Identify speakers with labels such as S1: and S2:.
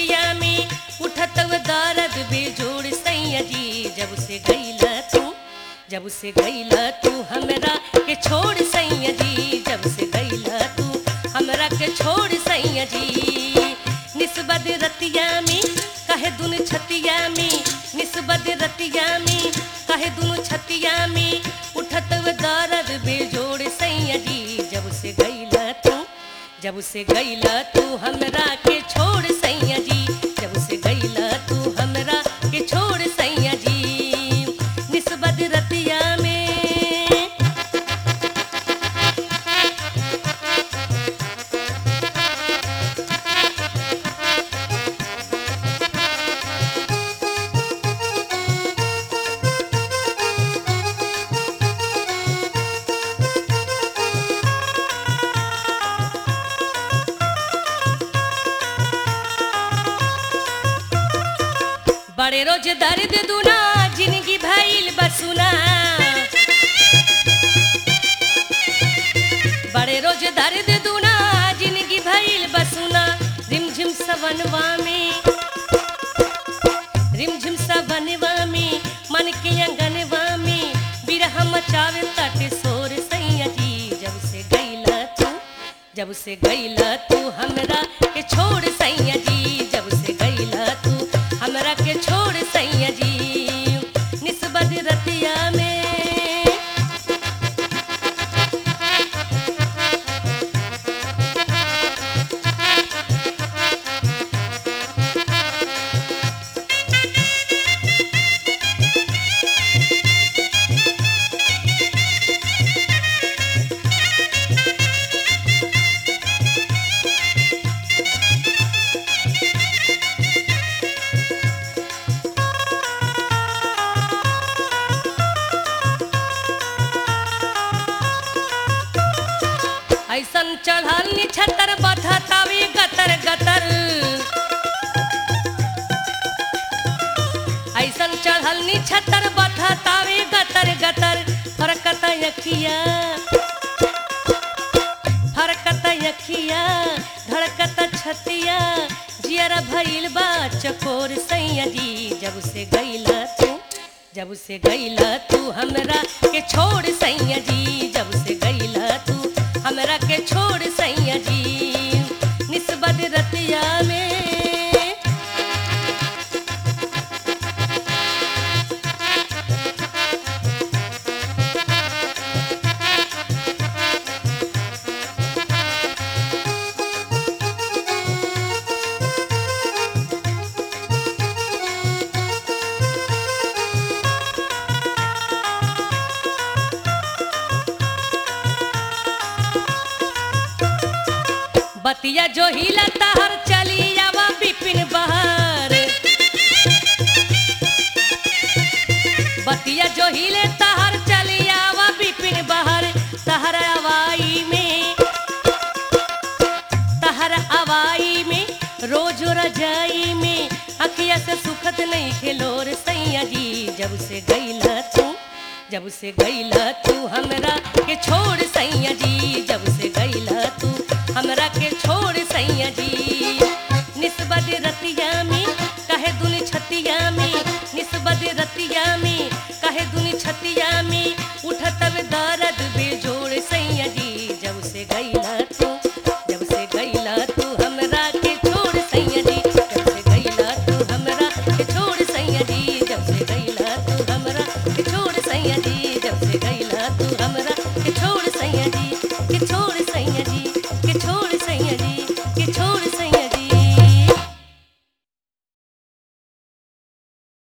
S1: रतिया में उठत दर्द बेजोड़ सैया जी जब से गईला तू जब से गईला तू हमरा के छोड़ सैया जी जब से गईला तू हमरा के छोड़ सैया जी निस्बत रतिया में कहे दुन छतिया में निस्बत रतिया में कहे दुन छतिया में उठत दर्द बेजोड़ सैया जी जब से गईला तू जब से गईला तू हमरा के छोड़ सैया जी जब से गईला तू हमरा के छोड़ सैया जी निस्बत रतिया में बड़े रोज दर्द दुना जिंदगी भइल बसुना बड़े रोज दर्द दुना जिंदगी भइल बसुना रिमझिम सवनवा में रिमझिम सवनवा में मन के अंगनवा में बिरह मचावे तट सोर सैया जी जब से गईला तू जब से गईला तू हमरा के छोड़ सैया जी जब से गईला तू हमरा के छोड़ सैया जी निस्बत रतिया में ऐसन चढ़ल निछतर बधतावे गतर गतर ऐसन चढ़ल निछतर बधतावे गतर गतर फरकत यखिया फरकत यखिया धड़कत छतिया जियर भइल बा चकोर सैया जी जब से गईला तू जब से गईला तू हमरा के छोड़ सैया जी जब से गईला तू हमरा के छोड़ सैया जी निस्बत रतिया में बतिया जो हिला तहर चली आवा बिपिन बहार बतिया जो हिले तहर चली आवा बिपिन बहार तहर अवाई में तहर अवाई में रोज रजाई में अखिया से सुखत नहीं खेलोर सैया जी जब से गईला तू जब से गईला तू हमरा के छोड़ सैया जी जब से गईला तू हमरा के छोड़ सैया जी निस्बत रतिया में कहे दुन छतिया में निस्बत रतिया में कहे दुन छतिया में उठत दर्द बेजोड़ सैया जी जब से गईला तू जब से गईला तू हमरा के छोड़ सैया जी जब से गईला तू हमरा के छोड़ सैया जी जब से गईला तू हमरा के छोड़ सैया जी